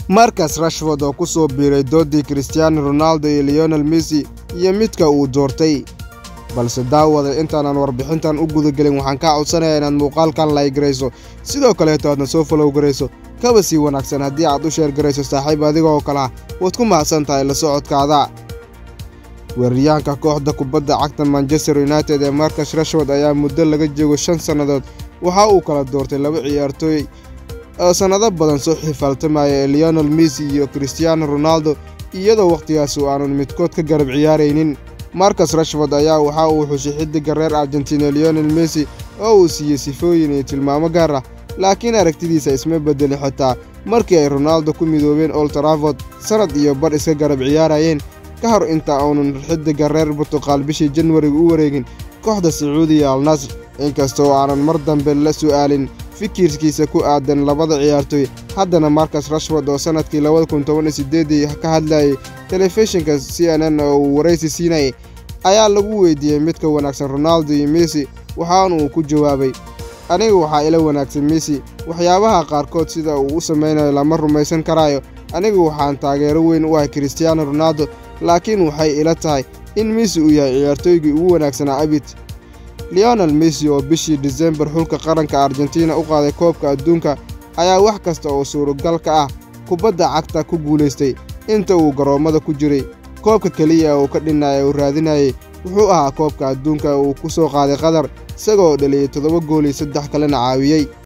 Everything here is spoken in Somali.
markas rashford oo ku soo biiray doodii christiaano ronaldo iyo leonel messi iyo midka uu doortay balse daawada intaanan warbixintan u gudagelin waxaan kaa codsanayaa inaad muuqaalkan laygarayso sidoo kaleeto aadna soo falow garayso kaba sii wanaagsan haddii aad u sheer garayso saaxiib adiga oo kale ah waad ku mahadsan tahay la socodkaada weeraryahanka kooxda kubadda cagta manchester united ee markas rashford ayaa muddo laga joogo shan sannadood waxa uu kala doortay laba ciyaartooy oo sannado badan soo xifaaltamaya ee leonel messi iyo christiaano ronaldo iyadoo wakhtigaas uu aanan midkood ka garab ciyaaraynin markas rashford ayaa waxa uu xushay xiddiga reer argentina leonel messi oo uu siiyey sifooyin iyo tilmaamo gaar ah laakiin aragtidiisa isma beddelin xitaa markii ay ronaldo ku midoobeen old traford sannad iyo bar iska garab ciyaarayeen ka hor inta uunan xiddiga reer burtuqaal bishii janwariga u wareegin kooxda sacuudiya al nasr inkastoo aanan mar dambe la su'aalin fikirkiisa ku aadan labada ciyaartooy haddana markas rashford oo sannadkii labada kun toban iyo sideedii ka hadlayay telefishinka c n n oo uu waraysi siinayay ayaa lagu weydiiyey midka wanaagsan ronaldo iyo messi waxaana uu ku jawaabay aniga waxaa ila wanaagsan messi waxyaabaha qaarkood sida uu u samaynayo lama rumaysan karaayo anigu waxaan taageero weyn u ahay christiaano ronaldo laakiin waxay ila tahay in messi uu yahay ciyaartooygii ugu wanaagsanaa abid leonel messi oo bishii disembar xulka qaranka argentina u qaaday koobka adduunka ayaa wax kasta oo suuragal ka ah kubadda cagta ku guulaystay inta uu garoommada ku jiray koobka keliya uu ka dhinaya uu raadinayay wuxuu ahaa koobka adduunka uu ku soo qaaday qatar isagoo dhaliyey toddoba gool iyo saddex kalena caawiyey